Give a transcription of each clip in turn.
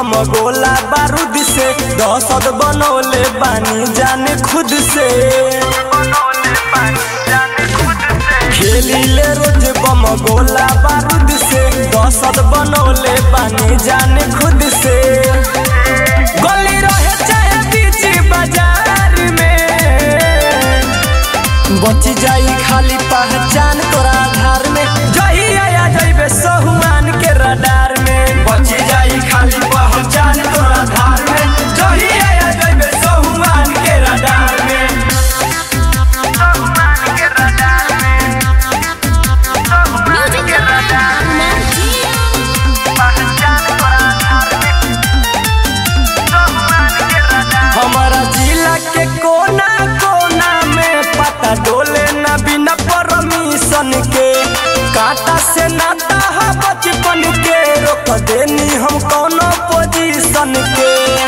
बम गोला बारूद से दहशत बनौले बानी जाने खुद से खेली ले रोज बम गोला बारूद से दहशत बनौले बानी जाने खुद से गली रहे चाहे बीच बाजार में बच जाई खाली पहचान तोरा आधार में जही आया जइबे सहुआन के रडार में बच जाई खाली पहचान तोरा आधार में जही आया जइबे सहुआन के रडार में म्यूजिक हमारा जिला के कोना कोना में पता डोले न बिना परमिशन के काटा से नाता है बचपन के रोक देनी हम कोनो पोजीशन के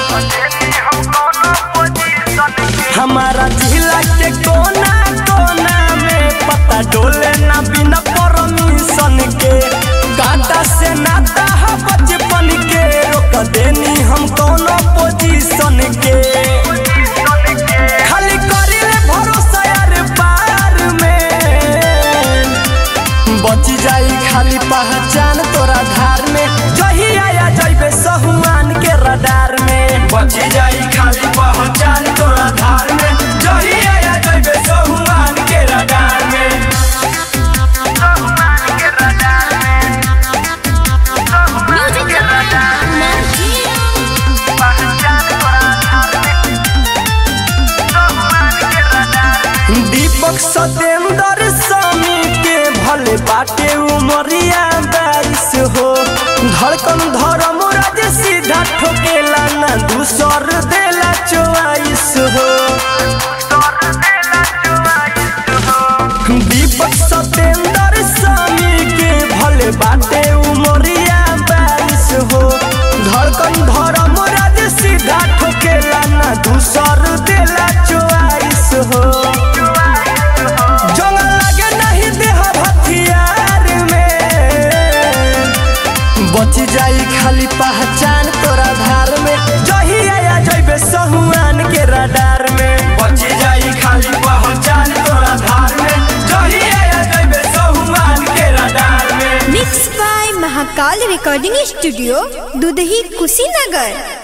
हमारा जिला के कोना कोना में पता डोले न बिना परमिशन के काटा से नाता है बचपन के रोक देनी हम कोनो पोजीशन के खाली करिले भरोसा यार पार में बच जाई खाली पहचान तोरा धार में जही आया जइबे सहुआन के रडार में बच जाई खाली पहचान तोरा धार में जही आया जइबे सहुआन के रडार में म्यूजिक दीपक सतेंद्र स्वामी के भले बाटे उमरिया बारिश हो धड़कन धर्म राज सीधा ठोकेला ना दूसर देला चोआइस हो दीपक सतेंद्र स्वामी के भले बाटे उमरिया बारिश हो धड़कन धर्म राज सीधा ठोकेला ना दूसर देला चोआइस हो जंग लगे नहीं देह हथियार में बच जाई खाली पहचान तोरा धार में जही आया जइबे सहुआन के रडार में बच जाई खाली पहचान तोरा धार में जही आया जइबे सहुआन के रडार में mix by Mahakal recording studio Dudhahi Kushinagar